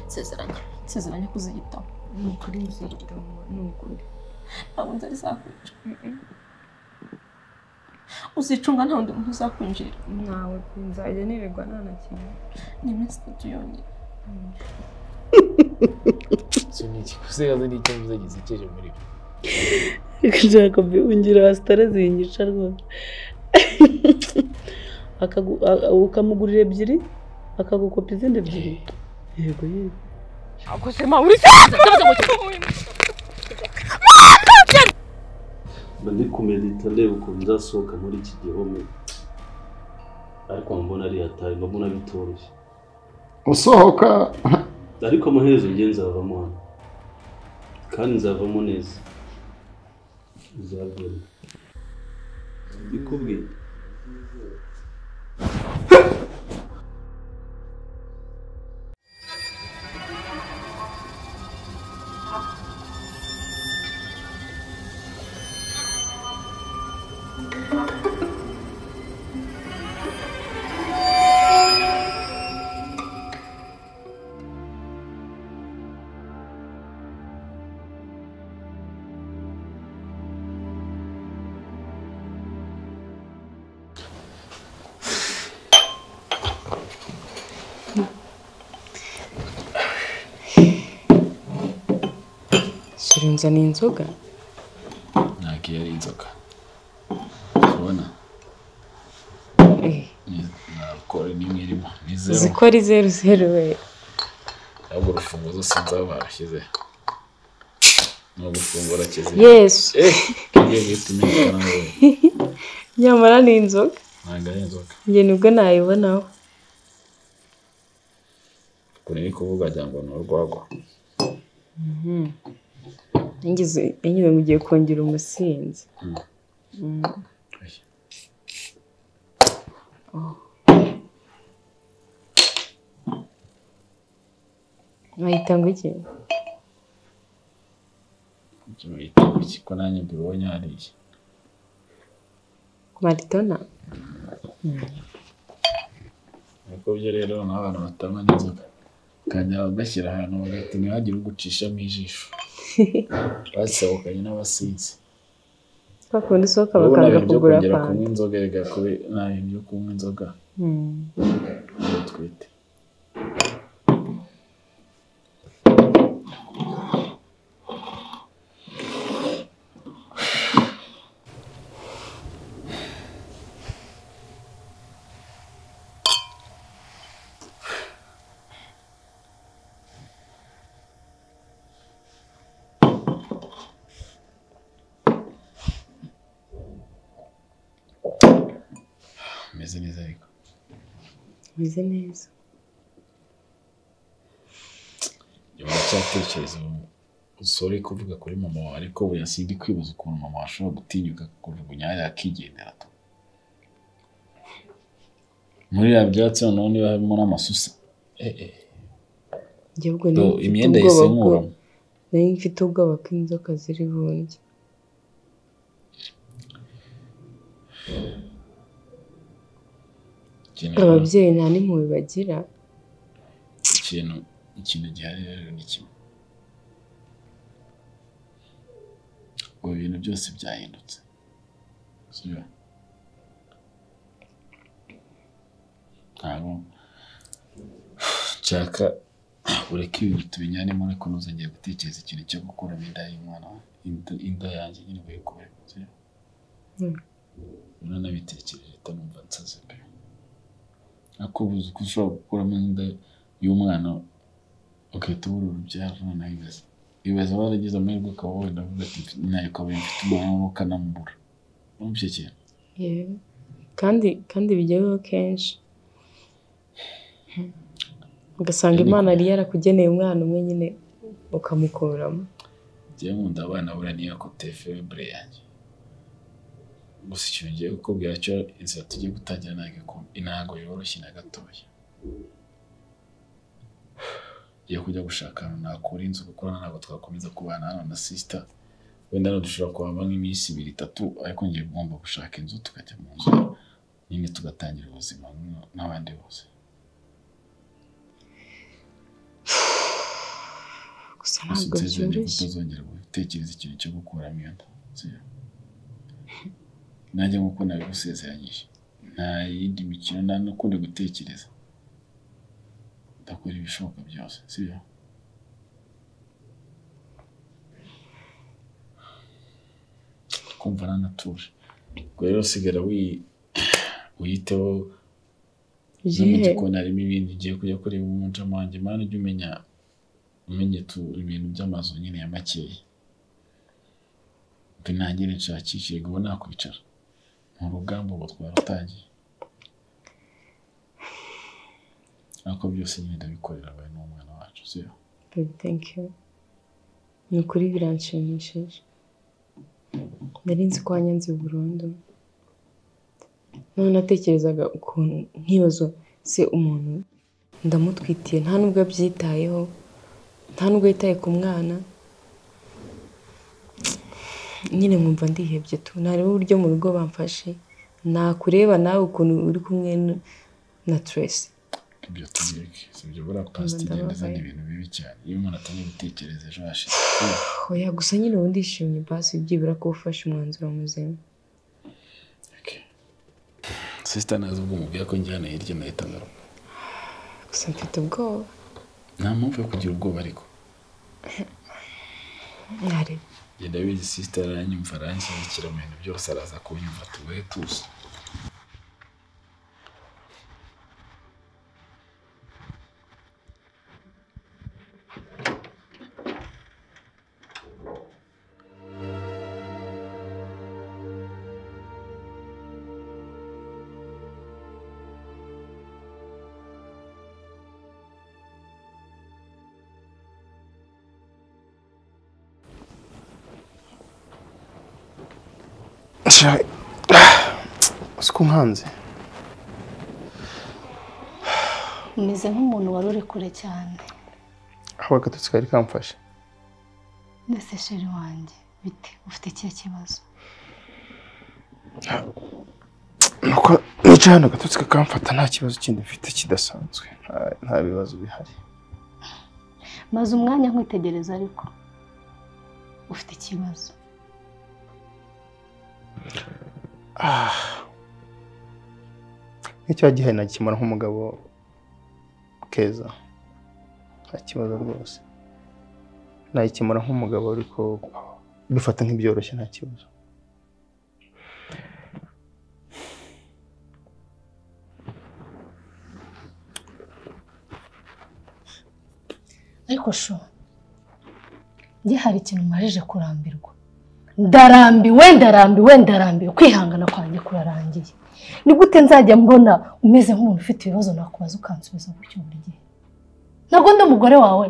nsezeranya nsezeranya kuziyitaho ni ukuri nziyitaho ni ukuri ntabwo nzari zakwica uzicunga nta wundi muntu uzakwinjira ntawe pe nzajya nirirwa nta na kimwe ni iminsi itatu yonyine icyo ni ikiguzi kandi ni icyo mvuze gisekeje muri bo Jacob ungira wasitara zinyica rwose Akagu- a- a- ukamugurira ebyiri akagukopa izindi ebyiri yego yego mba ndi kumedita ndeba ukuntu nzasohoka muri iki gihome ariko mbona ari hatari mba mbona bitoroshye usohoka ariko amaherezo njye nzavamo hano kandi nzavamo neza uzabwira bikubwiye shyira unzaniye inzoga ntabwo iyo ari inzoka urabona Ni- nta alcool n'imwe irimo ni uzi zeru ko ari zeru zeru we ahubwo urufunguzo sinzaba barashyize ni ugufungura kizira yesu eh kigiye guhita imenyekana ngo nyamara ni inzoga ntabwo ari inzoka njye nibwo nayibonaho kure iri kuvuga agira ngo ni urwagwa ngize ngize ngo ugiye kongera umusinzi wahita ngo iki kimwita iki ko nanjye mbibonye hariya maritona ariko byo rero ni abantu batanywa n'inzoga bakajya bagashyira ahantu bagahita ntihagire ugucishamo ijisho basohokanye n'abasinzi twa kundi usohoka urabona bakanga ibintu byo kugura kongera kunywa fanta inzoga reka kube nta bintu byo kunywa inzoga Mm. ngo twite bimeze neza ariko bimeze neza uracyatekereza usore kuvuga kuri mama wawe ariko buriya sindi kwibuza ukuntu mama wawe ashobora gutinyuka kujugunya hariya akigendera tu muri ya byatsi noneho niba harimo n'amasusa Eh, eh. njye ahubwo Do, nari mfite imyenda yise ubwoba bwo nkuramo nari mfite ubwoba ko inzoka ziri bundye ikintu ababyeyi nta n'impuhwe bagira ikintu ikintu gihari rero ni kimwe ubu bintu byose byahindutse sibyo ntabwo nshaka ureke ibintu tubijyanemo ariko ntuzongere gutekereza ikintu cyo gukuramo inda y'umwana wawe. Inda- inda yanjye nyine ugiye kubera Mm. nabitekereje itanumva nsaze pe ako buzi ko ushobora gukuramo inda y'umwana ugahita ubura urubyaro noneho ibiza ibiza waragize amahirwe ukaba wenda uvuga ati "Mfite- nayo ukaba mfite umwana ukanamubura urumva icyo kintu yewe kandi kandi bijya bibaho kenshi ugasanga Ariko- imana yari yarakugeneye umwana umwe nyine ukamukuramo njyewe nkunda abana buriya niyo ko telefone imbere yanjye gusa ikintu ngiye kukubwira cyo inzira tugiye gutangira ntabwo iku- ntabwo yoroshye na gatoya ngiye kujya gushaka ahantu nakura inzu kuko ntabwo twakomeza kubana hano na sisita wenda hano dushobora kuhaba nk'iminsi ibiri itatu ariko ngiye ngomba gushaka inzu tukajya mu nzu nyine tugatangira ubuzima nk'abandi bose gusa gusa ntabwo utizere ko byoroshye utazongera gutekereza ikintu cyo gukuramo iyo nda sibyo? nanjye nk'uko nabigusezeranyije nta yindi mikino nta n'ukundi gutekereza ndakora ibishoboka byose sibyo kumva nanatuje ubwo rero sigara wi- wiyiteho no mu yewe gikoni harimo ibindi ugiye kujya kureba umucamanza wanjye mana ujye umenya umenye tu ibintu by'amazu nyine ya makeya mbe ntangire nshakishe ngo ubu nakwicara ni urugamba ubu twarutangiye ariko byose nyine ndabikorera we n'umwana wacu si Baby, thank you ni ukuri biranshimishije nari nzi ko wanyanze burundu none natekerezaga ukuntu nkibaza se umuntu ndamutwitiye nta nubwo abyitayeho nta nubwo yitaye ku mwana nyine nkumva ndihebye tu ntareba uburyo mu rugo bamfashe nakureba nawe ukuntu uri kumwe n- na Tracy ibyo tubireke si ibyo buriya pasiti igenda izana ibintu bibi cyane iyo umuntu atangiye gutekereza ejo hashize sibyo? oya gusa nyine ubu ndishimye basi byibura ko ufashe umwanzuro muzima sisita nazi ubwo umubwira ko njyana hirya nahita ngaruka gusa mfite ubwoba nta mpamvu yo kugira ubwoba ariko mwari genda bizi sisita aranyumva aranshyigikira mu bintu byose araza kunyumva tubaye tuzi siko nkanze umeze nk'umuntu wari uri kure cyane aho agatotsi kari kamfashe ndetse sheri wanjye bite ufite ikihe kibazo nuko nicaye hano agatotsi kakamfata nta kibazo kindi mfite kidasanzwe nta- nta bibazo bihari maze umwanya nkwitegereza ariko ufite ikibazo Ah. n'icyo gihe nagikemura nk'umugabo keza nta kibazo rwose nagikemura nk'umugabo ariko bifata nk'ibyoroshye nta kibazo ariko sho njye hari ikintu marije kurambirwa ndarambiwe ndarambiwe ndarambiwe kwihangana kwanjye kurarangiye ni gute nzajya mbona umeze nk'umuntu ufite ibibazo nakubaza ukansubiza gutyo buri gihe ntabwo ndi umugore wawe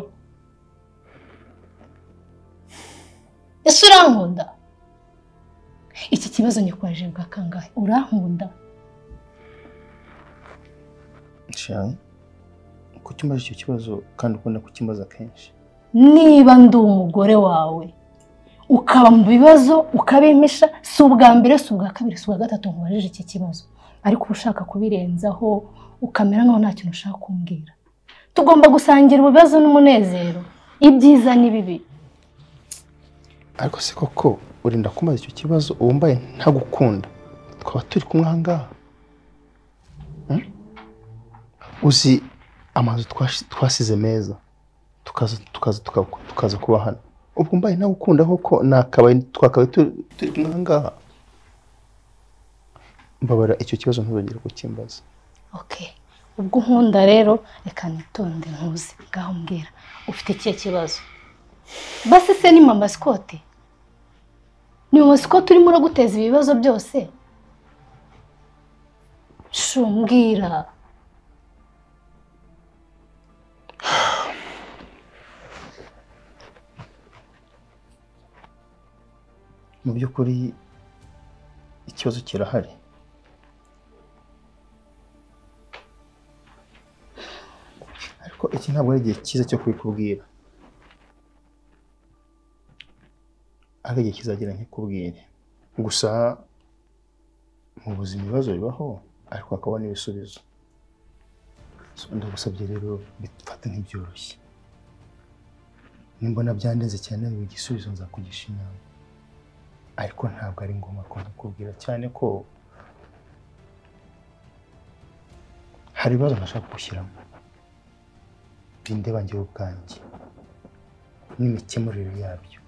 ese urankunda iki kibazo nyikwaje bwa kangahe urankunda shayi kuki umbaje icyo kibazo kandi ukunda kukimbaza kenshi niba ndi umugore wawe ukaba mu bibazo ukabimpisha si ubwa mbere si ubwa kabiri si ubwa gatatu nkubajije iki kibazo ariko uba ushaka kubirenzaho ukamera nkaho nta kintu ushaka kumbwira tugomba gusangira ibibazo n'umunezero ibyiza n'ibibi ariko se koko urinda kumbaza icyo kibazo wumbaye ntagukunda twaba turi kumwe aha ngaha Hmm? uzi amazu twashi- twasize meza tukaza tukaza tuka- tukaza kuba hano ubwo mbaye ntagukunda koko nakabaye twakabaye tu- turi kumwe aha ngaha mbabara icyo kibazo ntuzongere kukimbaza okay ubwo unkunda rero reka nitonde nkuze ngaho mbwira ufite ikihe kibazo basi se ni mama sikote ni mama sikote urimo uraguteza ibibazo byose shumbwira mu by'ukuri ikibazo kirahari ariko iki ntabwo ari igihe cyiza cyo kubikubwira ariko igihe kizagera nkikubwire gusa mu buzima ibibazo bibaho ariko hakaba n'ibisubizo So, ndagusabye rero bifate nk'ibyoroshye nimbona byandenze cyane igisubizo nza kugisha inama ariko ntabwo ari ngombwa ko nkukubwira cyane ko hari ibibazo nashaka gushyiramo bindeba njyewe ubwanjye n'imikemurire yabyo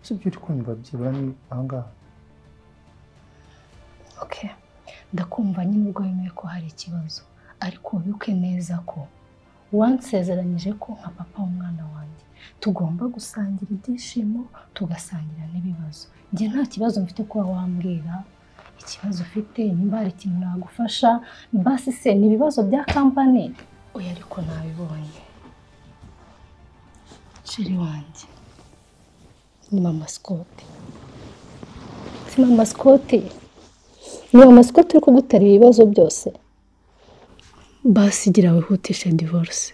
si ibyo uri kumva byibura ni ahangaha Okay. Ndakumva nyine ubwo wemeye ko hari ikibazo ariko wibuke neza ko wansezeranyije ko nka papa w'umwana wanjye tugomba gusangira ibyishimo tugasangira n'ibibazo njye nta kibazo mfite kuba wambwira ikibazo ufite nimba hari ikintu nagufasha basi se ni ibibazo bya kampani oya ariko nabibonye ceri wanjye ni mama sikote si mama sikote ni amasiko turi kugutera ibibazo byose basi gira wihutishe divorce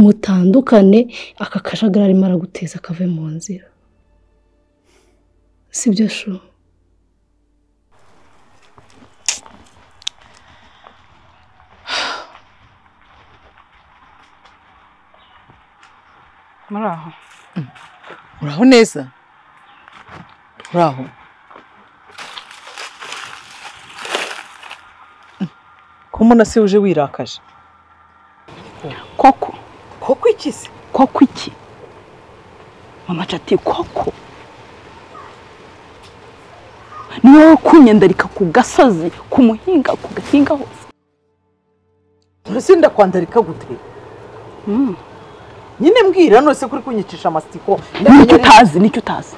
mutandukane aka kajagari arimo araguteza akave mu nzira si byo shu muri aho uraho neza uraho ko mbona se uje wirakaje koko koko iki se koko iki mama cati koko ni wowe kunyandarika ku gasozi ku muhinga ku gahinga hose ntose ndakwandarika gute Mm. nyine mbwira nose kuri kunyicisha amasitiko nicyo utazi nicyo utazi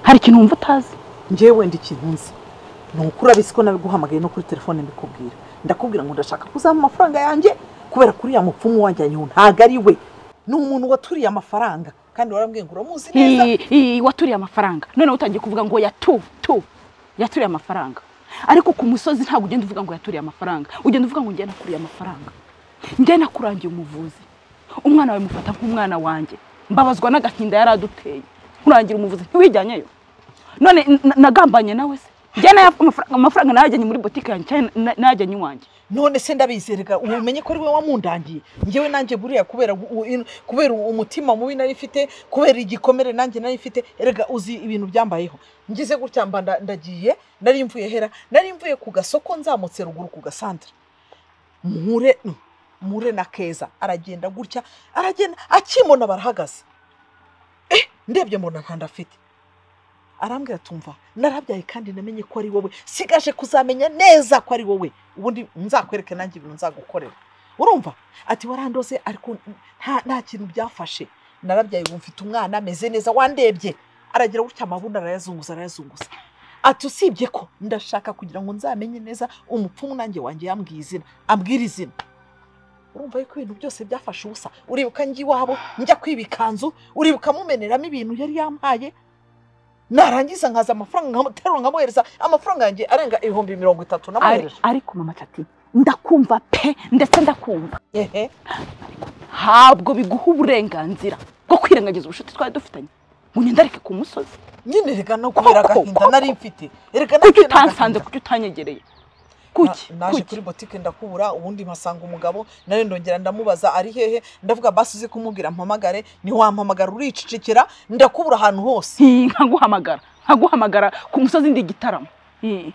hari ikintu wumva utazi ngewe wenda ikintu nzi ni uko urabisi ko nabiguhamagaye no kuri telefone mbikubwira ndakubwira ngo ndashaka kuzaba amafaranga yanjye kubera kuri ya mupfumu wanjye anyeho ntabwo ari we ni umuntu waturiye amafaranga kandi warambwiye ngo uramuzi neza Ii, ii, waturiye amafaranga noneho utangiye kuvuga ngo yatu tu yaturiye amafaranga ariko ku musozi ntabwo ugenda uvuga ngo yaturiye amafaranga ugenda uvuga ngo njye nakuriye amafaranga njye nakurangiye umuvuzi umwana wawe mufata nk'umwana wanjye mbabazwa n'agahinda yari aduteye nkurangira umuvuzi ntiwijyanyeyo none n- nagambanye nawe se njye naya- amafaranga- amafaranga nayajyanye muri botike yanjye cyane na- nayajyanye iwanjye none se ndabizerega ubu umenye ko ari we wamundangiye ngewe nanjye buriya kubera gu- u- in- kubera umutima mubi nari mfite kubera igikomere nanjye nari mfite erega uzi ibintu byambayeho ngize gutya mba nda- ndagiye nari mvuye hera nari mvuye ku gasoko nzamutse ruguru ku gasantire muhure muhure na keza aragenda gutya aragenda akimona barahagaze eh ndebye mbona nta nda afite arambwira tumva narabyaye kandi namenye ko ari wowe sigaje kuzamenya neza ko ari wowe ubundi nzakwereke nanjye ibintu nzagukorera urumva ati warandoze ariko nta nta kintu byafashe narabyaye ubu mfite umwana ameze neza wandebye aragira gutya amabuno arayazunguza arayazunguza ati usibye ko ndashaka kugira ngo nzamenye neza umupfumu nanjye wanjye yambwiye izina ambwira izina urumva yuko ibintu byose byafashe ubusa uribuka njya iwabo njya kwiba ikanzu uribuka mumeneramo ibintu yari yampaye narangiza nkaza amafaranga nkamuterura nkamuhereza amafaranga yanjye arenga ibihumbi mirongo itatu Ari- namuhereje ariko mama cati ndakumva pe ndetse ndakumva ehe ntabwo biguha uburenganzira bwo kwirengagiza ubucuti twari dufitanye munyendareke ku musozi nyine rega no kubera Koko, agahinda koko. nari mfite erega kuki nari mfite utansanze n'agahinda. kuki utanyegereye Na- kuki naje kuki kuri botike ndakubura ubundi mpasanga umugabo nawe ndongera ndamubaza ari hehe ndavuga basi uzi kumubwira mpamagare ntiwampamagara uricecekera ndakubura ahantu hose Ii, nkaguhamagara nkaguhamagara ku musozi ndi igitaramo Ii,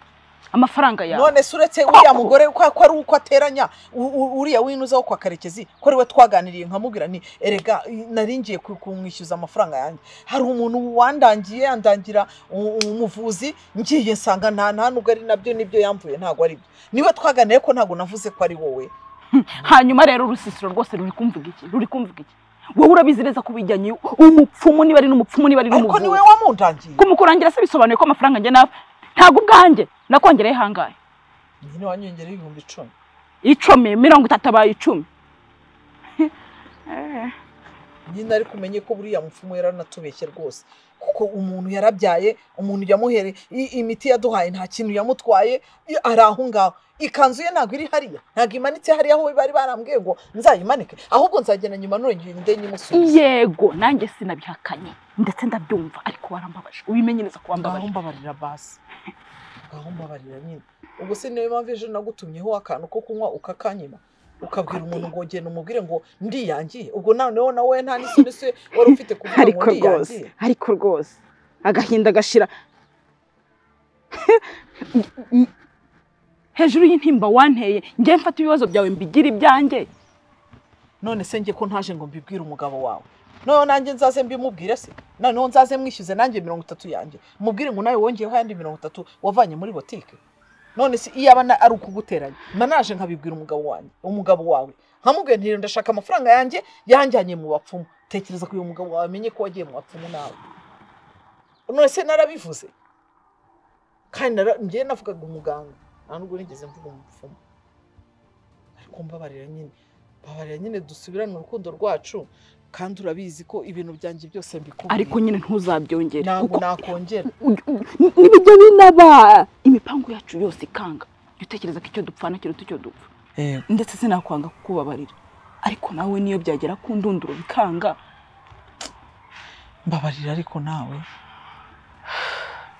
amafaranga yawe none se uretse uriya mugore ko ko ari uko ateranya u- u- uriya winuzaho kwa karekezi ko ari we twaganiriye nkamubwira nti erega i- nari ngiye ku- kumwishyuza amafaranga yanjye hari umuntu wandangiye yandangira u- umuvuzi ngiye nsanga nta nta nubwo ari nabyo nibyo yamvuye ntabwo ari byo niwe twaganiye ko ntabwo navuze ko ari wowe hanyuma rero urusisiro rwose ruri kumvuga iki ruri kumvuga iki wowe urabizi neza ko ubijyanye umupfumu niba ari n'umupfumu niba ari ariko niwe n'umuvuzi wamundangiye kumukurangira se bisobanuye ko amafaranga njye nawe ntabwo ubwanjye nakongeraho ihangaye nyine wanyongereho ibihumbi icumi icumi mirongo itatu abaye icumi nyine ariko umenye ko buriya mupfumu yaranatubeshye rwose kuko umuntu yarabyaye umuntu yamuhere i- imiti yaduhaye nta kintu yamutwaye i- ari aho ngaho ikanzu ye ntabwo iri hariya ntabwo imanitse hariya aho bari barambwiye ngo nzayimanike ahubwo nzagenda nyuma nongende nyimusubize yego nanjye sinabihakanye ndetse ndabyumva ariko warambabaje ubimenye neza ko wambabaje mbabarira basi ngaho mbabarira nyine ubwo se niyo mpamvu ejo nagutumyeho akantu ko kunywa ukakanyima ukabwira umuntu ngo genda umubwire ngo ndiyangiye ubwo noneho nawe nta n'isoni se wari ufite kuvuga ngo ariko rwose ndiyangiye ariko rwose agahinda gashira hejuru y'intimba wanteye njye mfata ibibazo byawe mbigira ibyanjye none se njye ko ntaje ngo mbibwire umugabo wawe noneho nanjye nzaze mbimubwire se noneho nzaze mwishyuze nanjye mirongo itatu yanjye mubwire ngo nawe wongeyeho ayandi mirongo itatu wavanye muri botike none se iyo aba na- ari ukuguteranya mba naje nkabibwira umugabo wanjye umugabo wawe nkamubwira ntirinde ndashaka amafaranga yanjye yanjyanye mu bapfumu tekereza ko uyu mugabo wawe amenye ko wagiye mu bapfumu nawe none se narabivuze kandi nara- njyewe navugaga umuganga nta nubwo nigeze mvuga umupfumu ariko mbabarira nyine babarira nyine dusubirane urukundo rwacu kandi urabizi ko ibintu byanjye byose mbikubwiye ariko nyine ntuzabyongere ntabwo kuko nakongera nibijya binaba imipangu yacu yose ikanga jya utekereza ko icyo dupfana kiruta icyo dupfa ndetse sinakwanga kukubabarira ariko nawe niyo byagera ku ndunduro bikanga mbabarira ariko nawe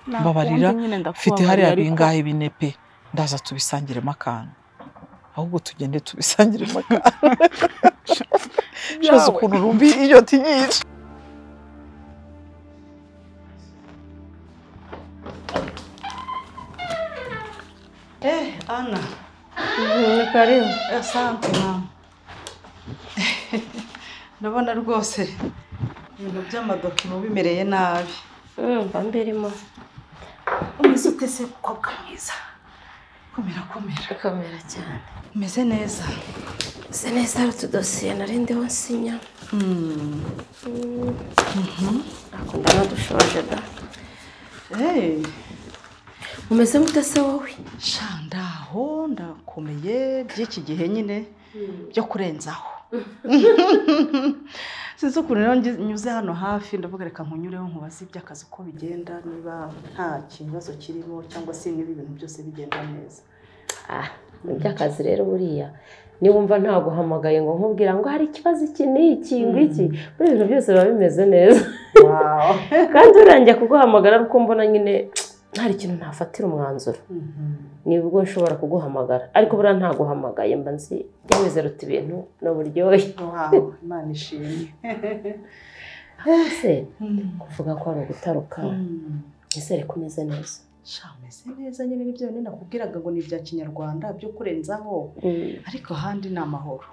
Nakunze mbabarira nyine ndakubabarira, mfite hariya ariko- bingahe bine pe ndaza tubisangiremo akantu ahubwo tugende tubisangiremo akantu shoza Yawe. ukuntu rumbi iyo tinyica Eh, Ana. Karibu. Asante mama. Ndabona rwose ibintu by'amadokima bimereye nabi. Mba mbirimo. Umeze ute se mukobwa mwiza? Komera komera. Komera cyane. Umeze neza. Usa neza hari utudosiye nari ndiho nsinya. Akunda n'udushoje da. Umeze mute se wowe? Sha ndaho ndakomeye by'iki gihe nyine byo kurenzaho. sinzi ukuntu rero ngi- nyuze hano hafi ndavuga reka nkunyureho nkubaze iby'akazi uko bigenda niba nta kibazo kirimo cyangwa se niba ibintu byose bigenda neza Ah, mu by'akazi rero buriya niwumva ntaguhamagaye ngo nkubwira ngo hari ikibazo iki n'iki ngiki muri ibintu byose biba bimeze neza kandi urangiye kuguhamagara ari uko mbona nyine hari ikintu ntafatira umwanzuro nibwo nshobora kuguhamagara ariko buriya ntaguhamagaye mba nzi jya wizeruta ibintu n'uburyohe wawe imana ishimwe hose kuvuga ko ari ugutaruka ese reka umeze neza sha meze neza nyine nibyo bindi nakubwiraga ngo ni ibya kinyarwanda byo kurenzaho ariko ahandi ni amahoro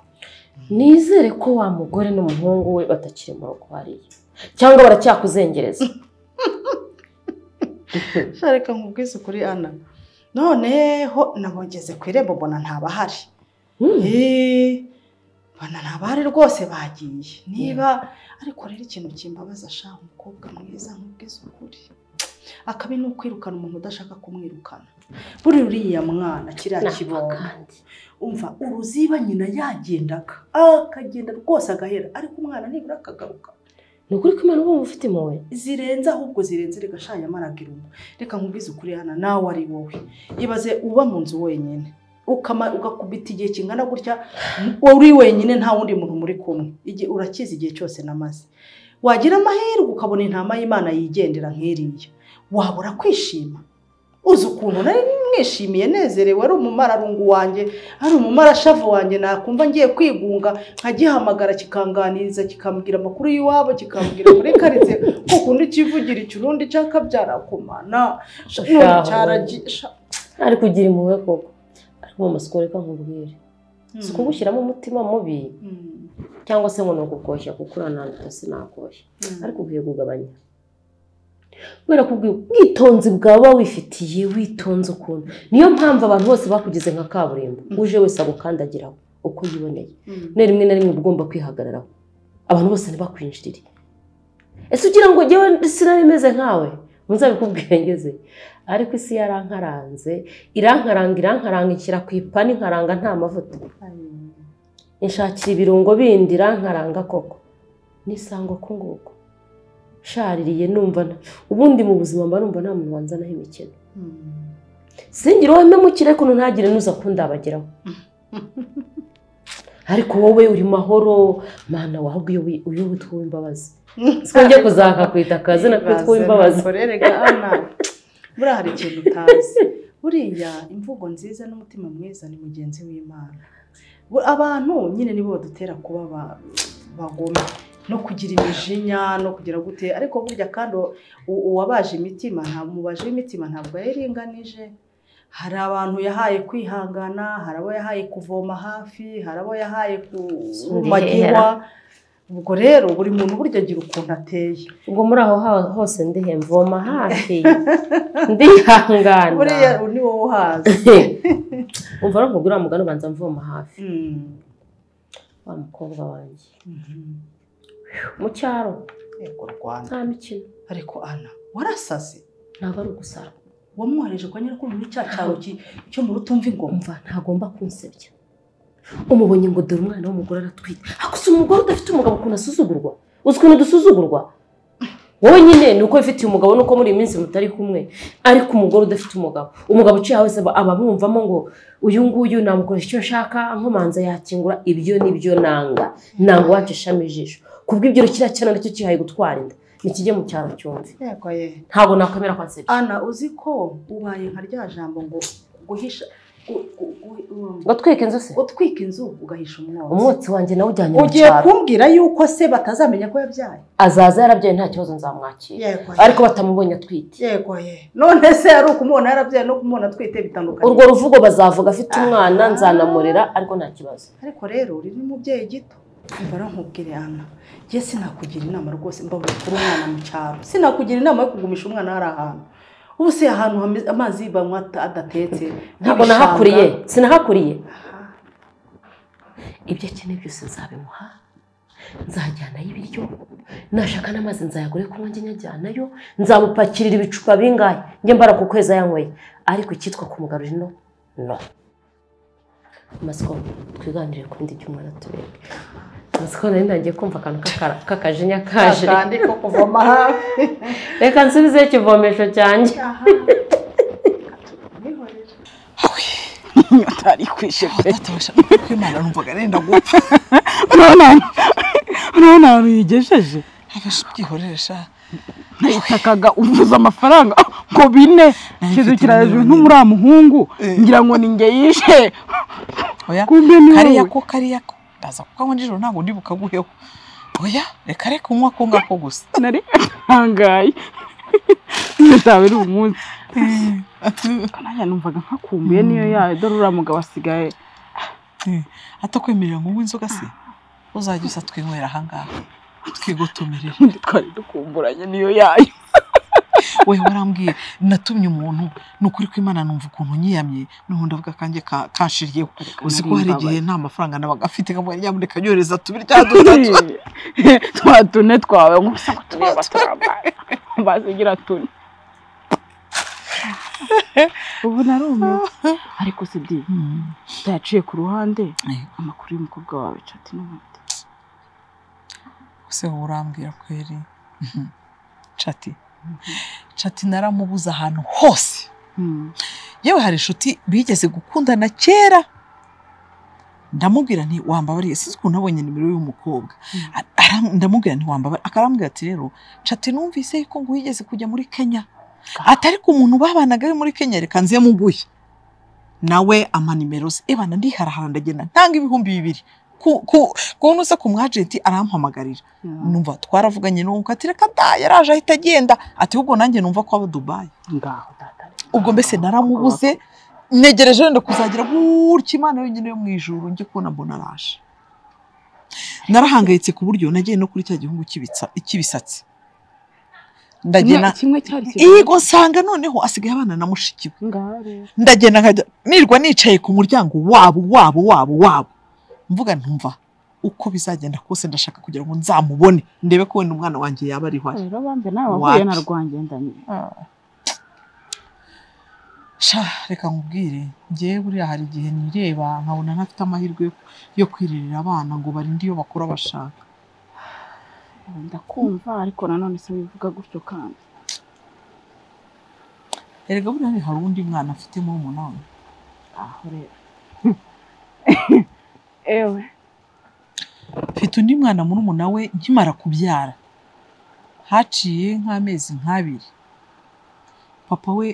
nizere ko wa mugore n'umuhungu we batakiri mu rugo hariya cyangwa baracyakuzengereza sha reka nkubwize ukuri ana noneho nabongeze ku irembo mbona ntabahari Eh, mbona ntabahari rwose bagiye niba ariko rero ikintu kimbabaza sha umukobwa mwiza nkubwize ukuri akabi ni ukwirukana umuntu udashaka kumwirukana buri uriya mwana kiriya kibondo umva uruziba nyina yagendaga akagenda rwose agahera ariko umwana nibura akagaruka ni ukuri ko imana uba mufite impuhwe zirenze ahubwo zirenze reka sha yamaraga irungu reka nkubwize ukuri hana nawe ari wowe ibaze uba mu nzu wenyine ukama ugakubita igihe kingana gutya uri wenyine nta wundi muntu muri kumwe Igihe- urakizi igihe cyose namaze wagira amahirwe ukabona intama y'imana yigendera nk'iriya wabura kwishima uzi ukuntu nari mwishimiye nezerewe ari umumararungu wanjye ari umumarashavu wanjye nakumva ngiye kwigunga nkagihamagara kikanganiriza kikambwira amakuru y'iwabo kikambwira kuri karitsiye ko kundi kivugira ikirundi cyakabyara kumana none cyaragiye ari kugira impuhwe koko ariko mu masiko reka nkubwire si ukugushyiramo umutima mubi cyangwa se ngo ni ukugoshya kuko uranaruta sinagoshya ariko ukwiye kugabanya kubera ko ubwi- ubwitonzi bwawe uba wifitiye witonze ukuntu niyo mpamvu abantu bose bakugize nka kaburimbo uje wese agukandagiraho uko yiboneye Mm. none rimwe na rimwe uba ugomba kwihagararaho abantu bose ntibakwinjirire ese ugira ngo jyewe sinabimeze nkawe muzabikubwire ngeze ariko isi yarankaranze irankaranga irankaranga inshyira ku ipanu inkaranga nta mavuta inshakira ibirungo bindi irankaranga koko nisanga ko nguko shaririye numva nta- ubundi mu buzima mba numva nta muntu wanzanaho imikino singira uwo mpemukire kuno ntagire n'uza kundabageraho ariko wowe uri mahoro mana wahubwo iyo wi- uyu witwa uw'imbabazi sinjye kuzaka kwita akazina k'uwitwa uw'imbabazi Ibaze nakorere ga Ana. buriya hari ikintu utazi buriya imvugo nziza n'umutima mwiza ni mugenzi w'imana Bu- abantu nyine nibo badutera kuba ba- bagome no kugira imijinya no kugira gute ariko burya kandi u- u- uwabaje imitima nta mubaje w'imitima ntabwo yayiringanije hari abantu yahaye kwihangana hari abo yahaye kuvoma hafi hari abo yahaye kurumagirwa ubwo rero buri muntu burya agira ukuntu ateye ubwo muri aho ha- hose ndihe mvoma hafi ndihangana buriya ni wowe uhazi umva rero nkubwira wa mugani ubanza mvoma hafi wa mukobwa wanjye mu cyaro yego rwanda nta mikino ariko ana warasaze ntabwo ari ugusara wamwohereje kwa nyirakungu muri cya cyaro ki- cyo mu rutumva ingoma mva ntagomba kunsebya umubonye ngo dore umwana w'umugore aratwite akusa umugore udafite umugabo ukuntu asuzugurwa uzi ukuntu dusuzugurwa wowe nyine ni uko wifitiye umugabo nuko muri iyi minsi mutari kumwe ariko umugore udafite umugabo umugabo uciye wese aba- aba abumvamo ngo uyu nguyu namukoresha icyo nshaka nkomanza yakingura ibyo nibyo nanga nanga wacisha ijisho kubw'ibyo kiriya cyana nacyo kihaye gutwara inda nikijye mu cyaro cyumve yego ye ntabwo nakwemera kwansebya ana uzi ko ubaye nka rya jambo ngo guhisha gu- gu- gu- um, Gutwika inzu se? gutwika inzu ugahisha umwotsi umwotsi wanjye nawe ujyanye mu ugiye cyaro kumbwira yuko se batazamenya ko yabyaye azaza yarabyaye nta kibazo nzamwakira Yego. ariko batamubonye atwite yego ye none se ari ukumubona yarabyaye no kumubona atwite bitandukanye urwo ruvugo bazavuga afite umwana nzanamurera ariko nta kibazo ariko rero uri n'umubyeyi gito mbara nkubwire ana njye sinakugira inama rwose mbabura kuri umwana mu cyaro sinakugira inama yo kugumisha umwana hari ahantu ubu se ahantu hameze- amazi banywa ata- adatetse ntabwo nk'ibishanga. nahakuriye sinahakuriye ibyo akeneye byose nzabimuha nzajyanayo ibiryo nashaka n'amazi nzayagure kunywa njye nyajyanayo nzamupakirira ibicupa bingahe njye mbara ku kwezi ayanyweye ariko icyitwa kumugarura ino no masiko twiganirire ku bindi by'umwana tubereke masiko nari ntangiye kumva akantu k'akara- k'akajinya kaje Akandi ko kuvoma hafi reka nsubize ikivomesho cyanjye inyota ari kwishe pe kwimana numvaga nenda gupfa urabona ahantu yigejeje byihorera nayitakaga uvuza amafaranga ngo bine kizukira hejuru nk'umuriya muhungu ngira ngo ni njye yishe kumbe ni kariya wowe. ko kariya ko ndaza kukanywa nijoro ntabwo ndi bukaguheho oya reka reka unywa ko ngako gusa nari ntangaye iyo zaba ari umunsi nanjye numvaga nkakumbuye niyo yayo dore uriya mugabo asigaye atakwemerera ngo unywe inzoga se uzajya uza twinywera ahangaha twigutumirire twari dukumburanye niyo yayo we warambwiye natumye umuntu ni ukuri kw'imana numva ukuntu nyiyamye n'ubundi avuga akanjye ka- kanshiriyeho uzi ko hari igihe nta mafaranga nabaga afite nkavuga nyamuneka nyohereza tubiri cyangwa dutatu twa tune twawe ngo gusa ngo tureba turambara bazigira tune ubu narumiwe ariko si byi yaciye ku ruhande amakuru y'umukobwa wawe cati n'ubundi se wowe urambwira kweri Mhm. cati cati naramubuze ahantu hose yewe hari inshuti bigeze gukundana kera ndamubwira nti wambabariye sinzi ukuntu nabonye nimero y'umukobwa Aram- ndamubwira nti wambabariye akarambwira ati rero cati numvise yuko ngo wigeze kujya muri kenya atari ku muntu babanaga we muri kenya reka nze muguye nawe ampa nimero ze ebana ndiharahara ndagenda ntanga ibihumbi bibiri ku- ku- kubona uza ku mwajenti arampamagarira numva twaravuganye n'uwo ati reka da yaraje ahita agenda ati ubwo nanjye numva ko aba dubayi ngaho ubwo mbese naramubuze negereje wenda kuzagira gutya imana yonyine yo mu ijuru njye kubona mbona araje narahangayitse ku buryo nagiye no kuri cya gihugu cy'ibitsa- cy'ibisatsi ndagenda kimwe cyari yego nsanga noneho asigaye abana na mushiki we ndagenda nkajya nirwa nicaye ku muryango wabo wabo wabo wabo mvuga ntumva uko bizagenda kose ndashaka kugira ngo nzamubone ndebe ko wenda umwana wanjye yaba ariho ari rero bambe nawe wahuye na Wapi? rwangendanye sha reka nkubwire ngewe buriya hari igihe nireba nkabona ntafite amahirwe yo- yo kwirerera abana ngo barinde iyo bakura bashaka ndakumva ariko nanone se wivuga gutyo kandi erega buriya hari undi mwana afite murumuna we aho rero ewe mfite undi mwana murumuna we nkimara kubyara haciye nk'amezi nk'abiri papa we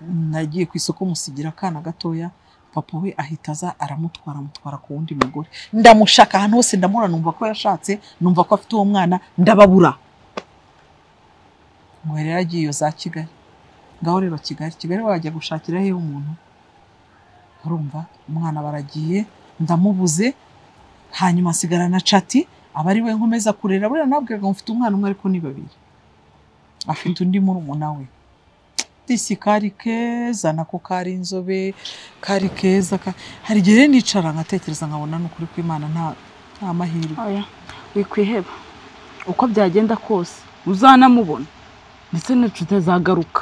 nagiye ku isoko musigira akana gatoya papa we ahita aza aramutwara amutwara ku wundi mugore ndamushaka ahantu hose ndamura numva ko yashatse numva ko afite uwo mwana ndababura ngo rero agiye iyo za kigali ngaho rero kigali kigali wajya gushakira hehe umuntu urumva umwana baragiye ndamubuze hanyuma asigarana na cati aba ari we nkomeza kurera buriya nabwiraga ngo mfite umwana umwe ariko ni babiri afite undi murumuna we disi kari keza nako kari inzobe kari keza ka- hari igihe rero nicara nkatekereza nkabona ni ukuri kw'imana nta nta mahirwe oya wikwiheba uko byagenda kose uzanamubona ndetse n'inshuti tutazagaruka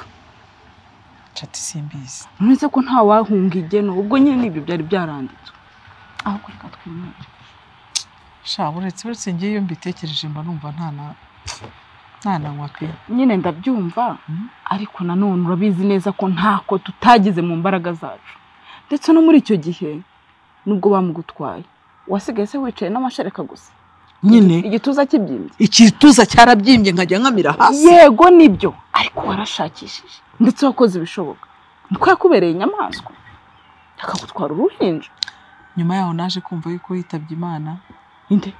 cati simbizi none se ko nta wahunga igeno ubwo nyine n'ibyo byari byaranditswe ahubwo reka twimure sha uretse uretse ngewe iyo mbitekereje mba numva nta na nta na nywa pe nyine ndabyumva ariko nanone urabizi neza ko ntako tutagize mu mbaraga zacu ndetse no muri icyo gihe nubwo bamugutwaye wasigaye se wicaye n'amashereka gusa nyine igituza kibyimbye igituza cyarabyimbye nkajya nkamira hasi yego nibyo ariko warashakishije ndetse wakoze ibishoboka niko yakubereye inyamaswa akagutwara uruhinja nyuma yaho naje kumva yuko yitabye imana inde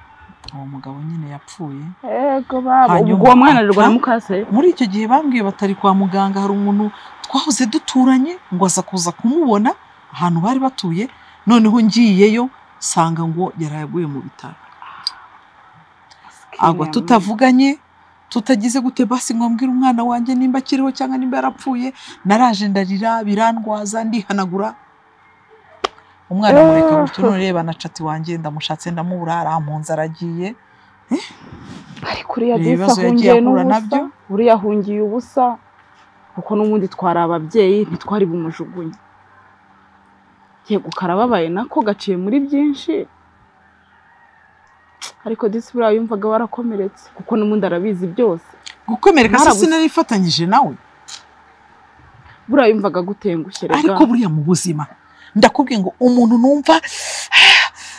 uwo mugabo nyine yapfuye yego baba ubwo uwo mwana rero mukase muri icyo gihe bambwiye batari kwa muganga hari umuntu twahoze duturanye ngo aza kuza kumubona ahantu bari batuye noneho ngiyeyo nsanga ngo yari yaguye mu bitaro agwa tutavuganye tutagize gute basi nkabwira umwana wanjye nimba akiriho cyangwa nimba yarapfuye naraje ndarira birandwaza ndihanagura umwana mureka gutyo none reba na cati wanjye ndamushatse ndamubura arampunze aragiye ariko uriya Reba disi ibibazo yagiye ahungiye ahura n'ubusa nabyo. uriya ahungiye ubusa kuko n'ubundi twari ababyeyi ntitwari bumujugunye yego karababaye nako gaciye muri byinshi ariko disi buriya yumvaga warakomeretse kuko n'ubundi arabizi byose gukomereka se Mwaraguze- sinarifatanyije nawe buriya yumvaga gutengushye rega ariko buriya mu buzima ndakubwiye ngo umuntu numva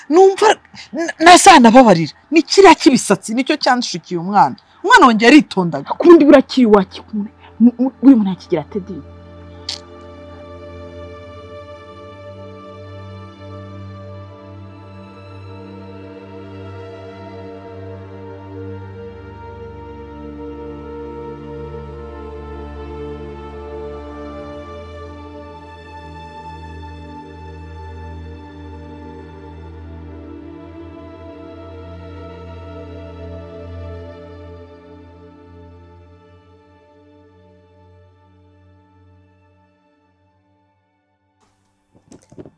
numva n- ntazanababarira ni kiriya k'ibisatsi nicyo cyanshikiye umwana umwana wanjye yaritondaga ku bundi buriya kiwaki buri muntu yakigira tedi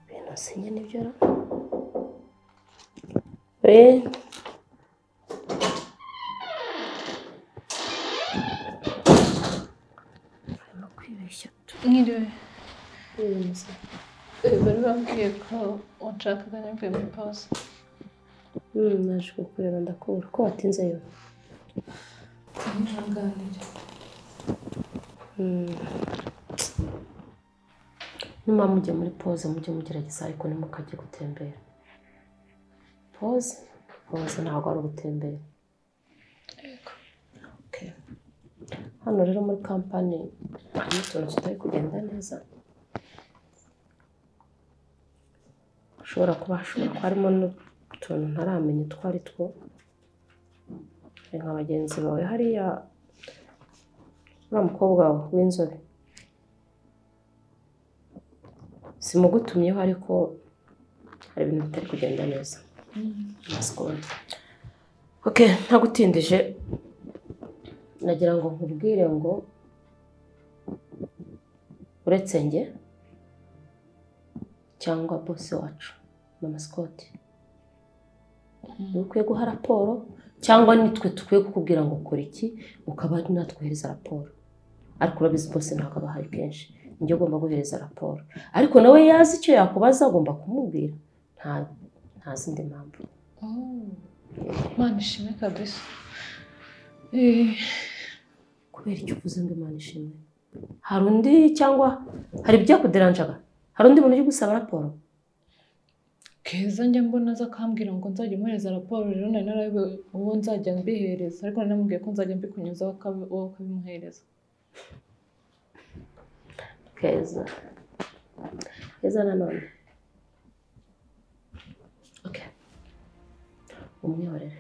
Ibintu sinya nibyo ra. Eh. Arimo kwibeshya. Mwiriwe. Eh, Bari bambwiye ko wanshakaga nyamvuye muri pause. Mm, naje kukureba ndakubura ko watinze yo. Ntihanganire. Mm. Nyuma mujya muri pause mujye mugerageza ariko ntimukajye gutembera. Pause. Pause ntabwo ari ugutembera. Okay. Hano rero muri kampani harimo utuntu tutari kugenda neza. Ushobora kuba hashobora kuba harimo n'utuntu ntaramenya utwo ari two. Hari nka bagenzi bawe hariya uriya mukobwa wawe w'inzobe simugutumyeho ariko hari ibintu bitari kugenda neza amaze kubona oke ntagutindije nagira ngo nkubwire ngo uretse njye cyangwa bose wacu mama sikoti dukwiye guha raporo cyangwa nitwe dukwiye kukubwira ngo kora iki ukaba ari natwe uhereza raporo ariko urabizi bose ntabwo aba ahari kenshi njye ugomba guhereza raporo ariko nawe yazi icyo yakubaza agomba kumubwira nta nta zindi mpamvu Oh. Imana ishimwe kabisa. Eh, kubera icyo uvuze ngo imana ishimwe hari undi cyangwa hari ibyakuderanjaga hari undi muntu uri gusaba raporo Keza njya mbona aza akambwira ngo nzajya muhereza raporo rero nari narayobewe uwo nzajya mbihereza ariko nari namubwiye ko nzajya mbikunyuzaho wowe ukabimuhereza. keza keza nanone Okay. umwiyorere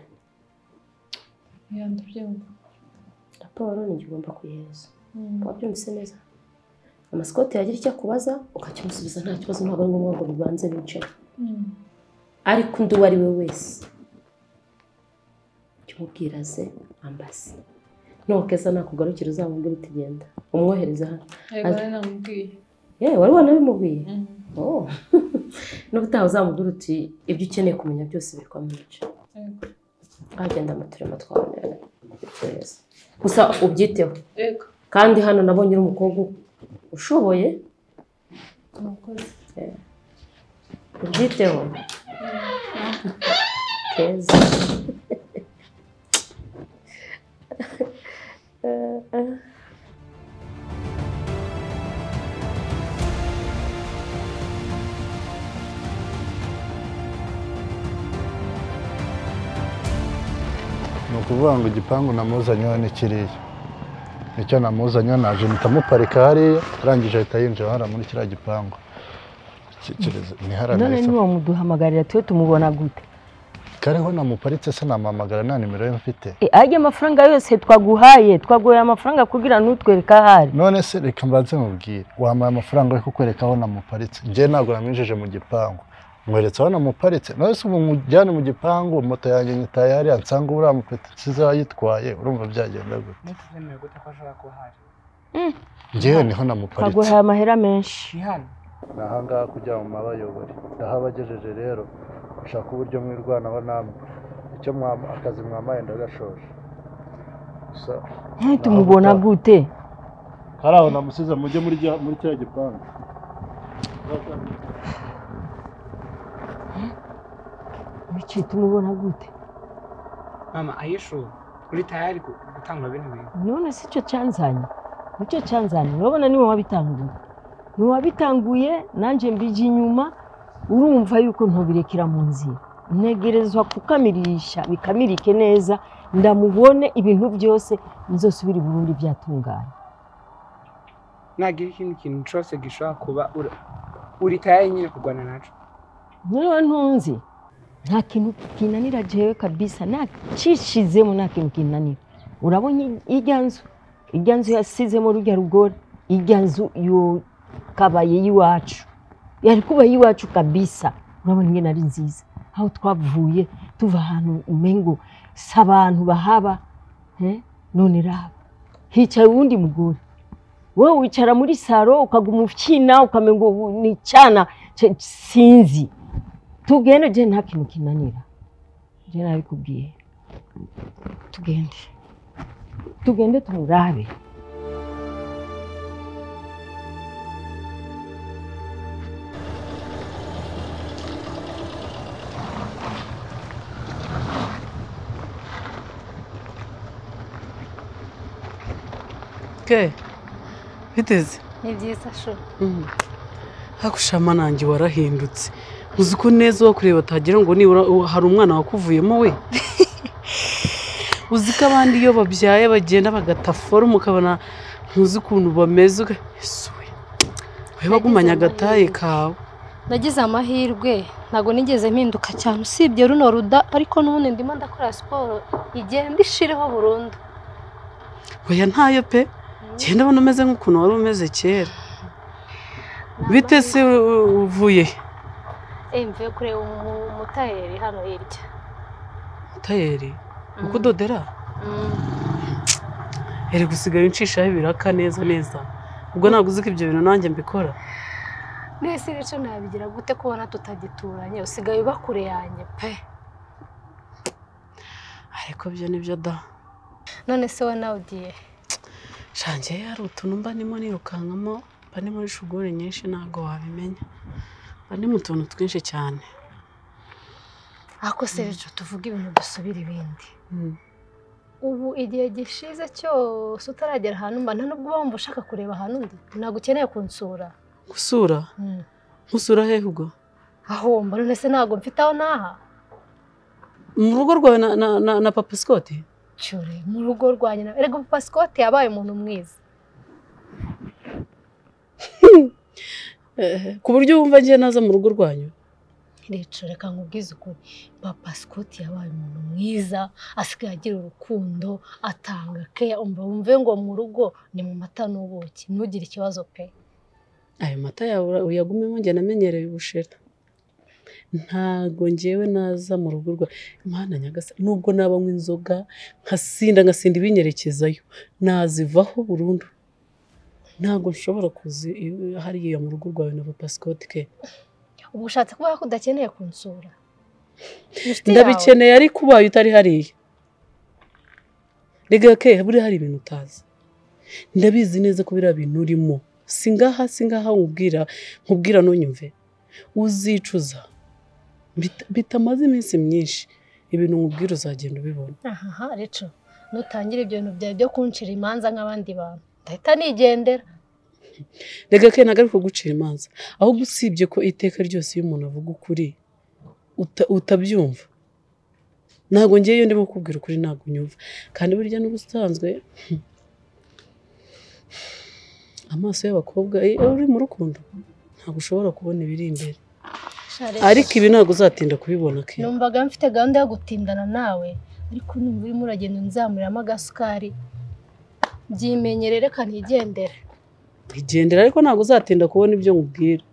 Ya ndabyumva. raporo ntigomba kuyihereza wabyumvise neza amasikoti yagira icyo akubaza ukakimusubiza nta kibazo ntabwo ari ngombwa ngo bibanze bicare Mm. ariko undi uwo ari we wese jya umubwira ze ambasi nukeza nakugarukira uzamubwire utagenda umwohereze hano Yego Ati- nari namubwiye. yewe wari wanabimubwiye Mhm. Oh. n'ubutaha uzamubwira uti ibyo ukeneye kumenya byose biri kwa manager Yego. agenda amaturema twabonera gusa ubyiteho Yego. kandi hano nabonye uri umukobwa ushoboye Murakoze. Eh, ubyiteho keza Eh, eh. ni ukuvuga ngo igipangu namuzanyeho ni kiriya nicyo namuzanyeho naje mpita muparika hariya arangije ahita yinjira hariya muri kiriya gipangu Kireze- ni hariya none nahise- niwamuduhamagarira tuwe tumubona gute kariho namuparitse se namamagara nta nimero ye mfite E, ajya amafaranga yose twaguhaye twaguhaye amafaranga kugira ntutwereke aho ari none se reka mbanze mubwire wampaye amafaranga yo kukwereka aho namuparitse njye ntabwo naminjije mu gipangu nkweretse aho namuparitse none se ubu mujyane mu gipangu moto yanjye nyitaye hariya nsanga uriya mupetitsi yayitwaye urumva byagenda gute ntukizemewe gute ko ashobora kuba ahari njyewe niho namuparitse twaguhaye amahera menshi ni hano ni ahangaha kugira ngo mwabayobore ndahabagejeje rero ushaka uburyo mwirwanaho namwe icyo mwam- akazi mwamaye ndagashoje gusa Eh, tumubona gute hari aho namusize mujye muri rya- muri kiriya gipangu biki tumubona gute mama ayishu uri tayari gu- gutanga bino bintu none si cyo cyanzanye nicyo cyanzanye urabona niwe wabitanguye niwe wabitanguye nanjye mbijya inyuma urumva yuko ntubirekera mu nzira ntegerezwa kukamirisha bikamirike neza ndamubone ibintu byose nzosubire i burundi byatunganye nagira ikindi kintu cyose gishobora kuba ura- uri tayari nyine kurwana nacyo niba ntunze nta kintu kinanira jewe kabisa nacishizemo nta kintu kinanira urabona i- irya nzu irya nzu yasizemo rujya rugori irya nzu yo- kabaye y'iwacu yari kuba y'iwacu kabisa urabona ingene ari nziza aho twavuye tuva ahantu umengo si abantu bahaba eh, none raba hicaye uwundi mugore wowe wicara muri saro ukaguma ukina ukamenga ubu ni icyana cya- sinzi tugende je nta kintu kinanira je nabikubwiye tugende tugende tumurabe ke biteze Ni byiza sho. hakushama nanjye warahindutse uzi ko neza uwo kureba atagira ngo nibura uwo- hari umwana wakuvuyemo we uzi ko abandi iyo babyaye bagenda bagata forumu ukabona ntuzi ukuntu bameze ugahiswe we wagumanye agataye kawe Nagize amahirwe ntabwo nigeze mpinduka cyane usibye runo ruda ariko n'ubundi ndimo ndakora siporo igenda ishireho burundu. oya ntayo pe genda abona umeze nk'ukuntu wari umeze kera bite se u- u- uvuye he? Eh mvuye kureba umu- umutayeri hano hirya. tayeri mu kudodera Mm. ere gusigaye uncishaho ibiraka neza neza ubwo ntabwo uzi ko ibyo bintu nanjye mbikora Nese rero nabigira gute kubona tutagituranye usigaye uba kure yanjye pe. ariko byo nibyo da None se wowe nawe ugiye shanjye hari utuntu mba ndimo nirukankamo mba ndi muri shuguri nyinshi ntabwo wabimenya mba ndi mu tuntu twinshi cyane ako se rero tuvuge ibintu dusubira ibindi ubu igihe gishize cyose utaragera ahantu mba nta nubwo wumva ushaka kureba ahantu undi ntabwo ukeneye kunsura gusura nkusura hehe ubwo aho mba none se ntabwo mfite aho naha mu rugo rwawe na, na, na, na papa sikoti cyure mu rugo rwa nyina erega papa Scott yabaye umuntu mwiza ku buryo wumva ngiye naza mu rugo rwanyu Rero reka nkubwize ukuri papa Scott yabaye umuntu mwiza asigaye agira urukundo atanga keya umva wumve ngo mu rugo ni mu mata n'ubuki ntugire ikibazo pe ayo mata yawe uyagumemo njye namenyereye ubushera ntago ngewe naza mu rugo rwa imana nyagasa nubwo nabanywa inzoga nkasinda nkasinda ibinyerekezayo nazivaho burundu ntago nshobora kuza iyo- hariya mu rugo rwawe na papa Scott ke ubu ushatse kuvuga ko udakeneye kunsura ndabikeneye ariko ubaye utari hariya rega ke buriya hari ibintu utazi ndabizi neza ko biriya bintu urimo singaha singaha nkubwira nkubwira ntunyumve uzicuza Bita- bitamaze iminsi myinshi ibintu nkubwira uzagenda ubibona ahaha rero nutangira ibyo bintu byawe byo kunshira imanza nk'abandi bantu ndahita nigendera rega ke ntabwo ari kugucira imanza ahubwo usibye ko iteka ryose iyo umuntu avuga ukuri uta- utabyumva ntabwo ngewe iyo ndimo kubwira ukuri ntabwo unyumva kandi burya n'ubusanzwe amaso y'abakobwa eh, uri mu rukundo ntabwo ushobora kubona ibiri imbere Sha, Rachel, ariko ibi ntabwo uzatinda kubibona ke numvaga mfite gahunda yo gutindana nawe ariko numva urimo uragenda unzamuriramo agasukari byimenyere reka nigendere igendera ariko ntabwo uzatinda kubona ibyo nkubwira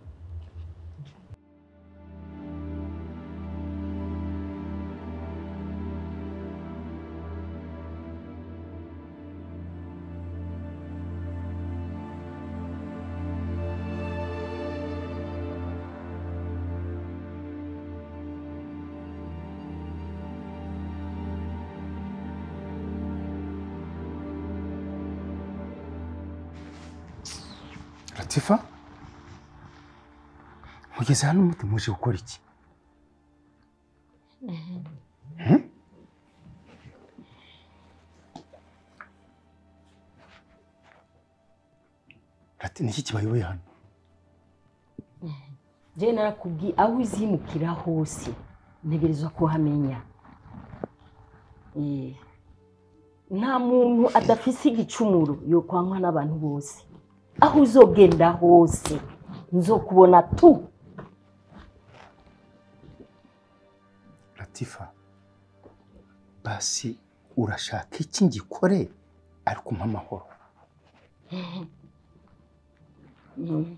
Latifa mugeze hano mute muje gukora iki Lati niki kibayoboye hano njye narakubwiye aho uzimukira hose ntegerezwa kuhamenya Eh, nta muntu adafise igicumuro yokwanywa n'abantu bose aho uzogenda hose nzokubona tu Latifa basi urashaka iki ngikore ariko umpa amahoro Mm.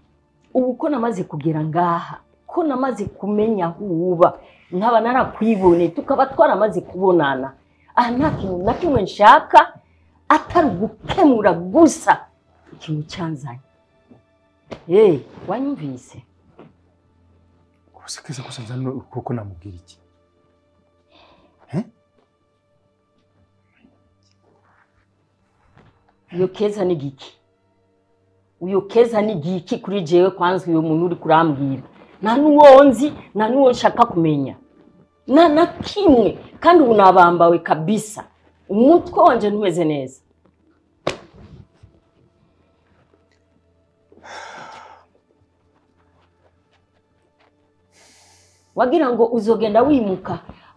ubu ko namaze kugera ngaha ko namaze kumenya aho uba nkaba narakwiboneye tukaba twaramaze kubonana aha nta kintu na kimwe nshaka atari ugukemura gusa ikintu cyanzanye hey, wanyumvise ubuse keza gusa nzana ukuboko namubwira iki uyo keza ni giki uyo keza ni giki kuri jewe kwanza uyo muntu uri kurambwira nta n'uwo nzi nta n'uwo nshaka kumenya nta na kimwe kandi ubu nabambawe kabisa umutwe wanje ntumeze neza wagira ngo uzogenda wimuka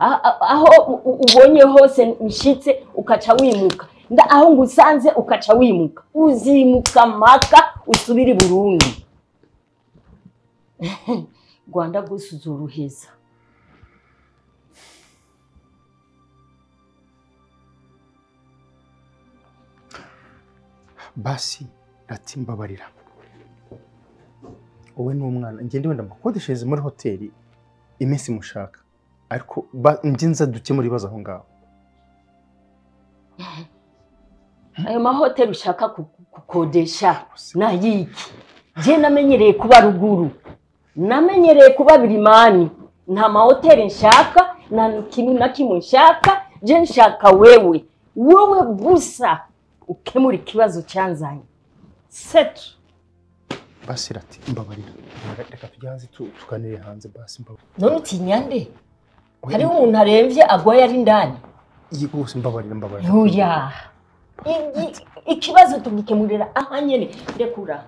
A- a- aho u- u- ubonye hose nshitse ukaca wimuka nda aho ngusanze ukaca wimuka uzimuka maka usubire i burundi rwanda rwose uzoruheza basi Lati mbabarira wowe n'umwana ngende wenda mukodeshereze muri hoteli iminsi mushaka ariko ba- njye nza dukemura ibibazo aho ngaho ayo mahoteli ushaka ku- ku- gukodesha ni ayiki njye namenyereye kuba ruguru namenyereye kuba birimani nta mahoteli nshaka nta kintu na kimwe nshaka njye nshaka wewe wowe gusa ukemura ikibazo cyanzanye setu basi Lati mbabarira reka tujye hanze tu- tuganire hanze basi mbabarira none utinyande hariho umuntu arembye agwaye ari ndani yego bose mbabarira mbabarira ntuya I- i- ikibazo tugikemurira aha nyine rekura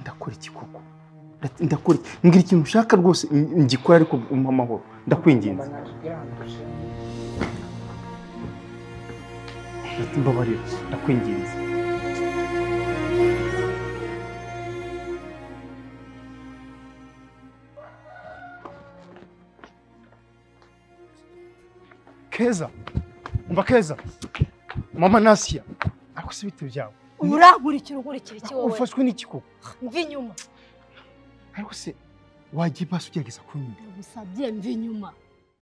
ndakora iki koko Lati, ndakora iki mbwira ikintu ushaka rwose ng- ngikora ariko umpe amahoro ndakwinginze Mba naje kugira ngo nshime. mbabarira ndakwinginze keza umva keza mama nasiya ariko si ibiti byawe urankurikira unkurikira iki wowe ufashwe n'iki koko mva inyuma ariko se wajya ibasi ugerageza kunyura bisabye mva inyuma